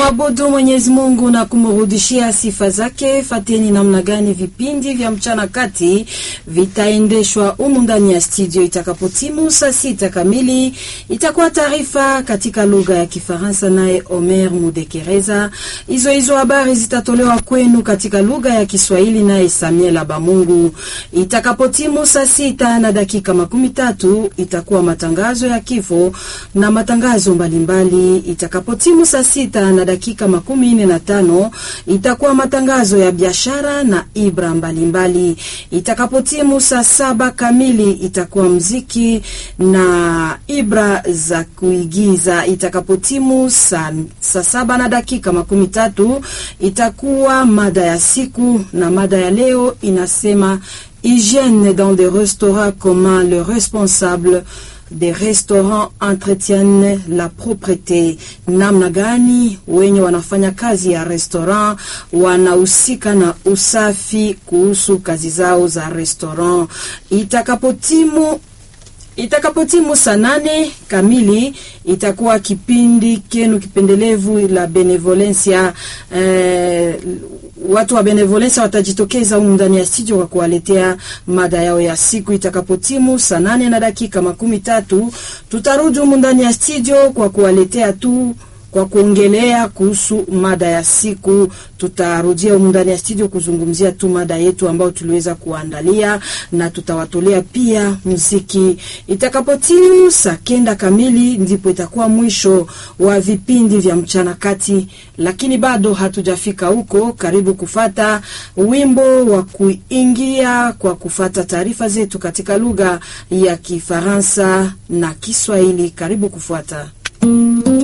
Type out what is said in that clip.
kumwabudu Mwenyezi Mungu na kumrudishia sifa zake. Fateni namna gani vipindi vya mchana kati vitaendeshwa humu ndani ya studio. Itakapotimu saa sita kamili, itakuwa taarifa katika lugha ya Kifaransa naye Omer Mudekereza. Hizo hizo habari zitatolewa kwenu katika lugha ya Kiswahili naye Samuel Abamungu. Itakapotimu saa sita na dakika makumi tatu itakuwa matangazo ya kifo na matangazo mbalimbali. Itakapotimu saa sita na dakika makumi nne na tano itakuwa matangazo ya biashara na ibra mbalimbali. Itakapotimu saa saba kamili itakuwa mziki na ibra za kuigiza. Itakapotimu saa, saa saba na dakika makumi tatu itakuwa mada ya siku, na mada ya leo inasema hygiène dans des restaurants, comment le responsable des restaurants entretiennent la propreté. Namna gani wenye wanafanya kazi ya restaurant wanahusika na usafi kuhusu kazi zao za restaurant. Itakapotimu itakapotimu saa nane kamili itakuwa kipindi kenu kipendelevu la benevolencia. Eh, watu wa benevolencia watajitokeza humu ndani ya studio kwa kuwaletea mada yao ya siku. Itakapotimu saa nane na dakika makumi tatu tutarudi humu ndani ya studio kwa kuwaletea tu kwa kuongelea kuhusu mada ya siku. Tutarudia humu ndani ya studio kuzungumzia tu mada yetu ambayo tuliweza kuandalia, na tutawatolea pia muziki. Itakapotimu saa kenda kamili, ndipo itakuwa mwisho wa vipindi vya mchana kati, lakini bado hatujafika huko. Karibu kufata wimbo wa kuingia kwa kufata taarifa zetu katika lugha ya Kifaransa na Kiswahili. Karibu kufuata